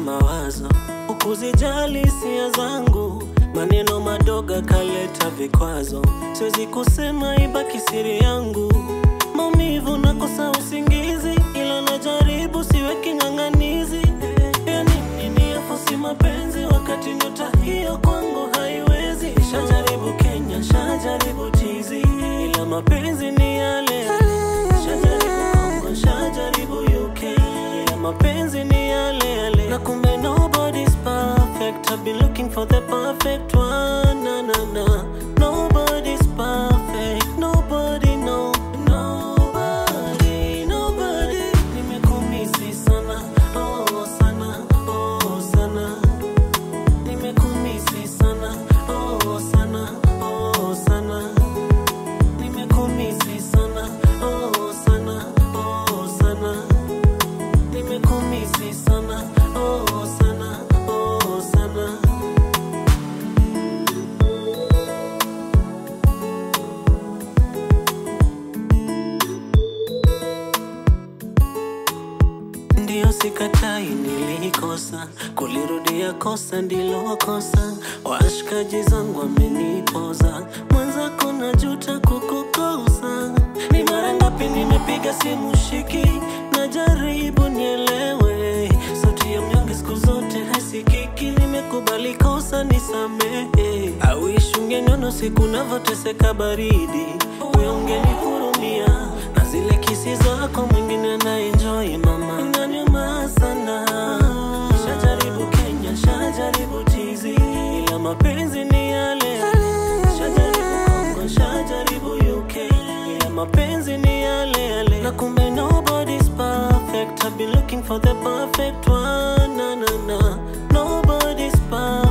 mawazo, ukuzijali hisia zangu, maneno madogo kaleta vikwazo, siwezi kusema ibaki siri yangu, maumivu nakosa usingizi, ila najaribu siweki ng'ang'anizi, yani nini afosi mapenzi wakati nyota hiyo kwangu haiwezi. Shajaribu Kenya, shajaribu tizi, ila mapenzi ni yale yale. Shajaribu Kongo, shajaribu UK, ila mapenzi ni yale yale. Na kumbe nobody's perfect. I've been looking for the perfect one. Na na na. Nobody's perfect. Nobody no. Nobody, nobody. Nimekumisi sana. Oh sana. Oh sana. Nimekumisi sana. Oh sana. Oh sana. Nimekumisi sana. Oh sana. Oh sana. Nimekumisi sana. Oh sana. Oh sana. Ndiyo sikatai, nilikosa kulirudia kosa ndilo kosa. Washikaji zangu wamenipoza, mwenzako najuta kukukosa. Ni mara ngapi nimepiga simu shiki, najaribu nielewe. Sauti ya mnyonge siku zote haisikiki, nimekubali kosa, nisamehe. Awish ungeniona siku navyoteseka baridi, we ungenihurumia na zile kisi zako mwingine na enjoy mama, inaniuma sana. Shajaribu Kenya, shajaribu tizi, ila mapenzi ni yale yale. Shajaribu Kongo, shajaribu UK, ila mapenzi ni yale yale. Na kumbe nobody's perfect. I've been looking for the perfect one. Na na na, nobody's perfect.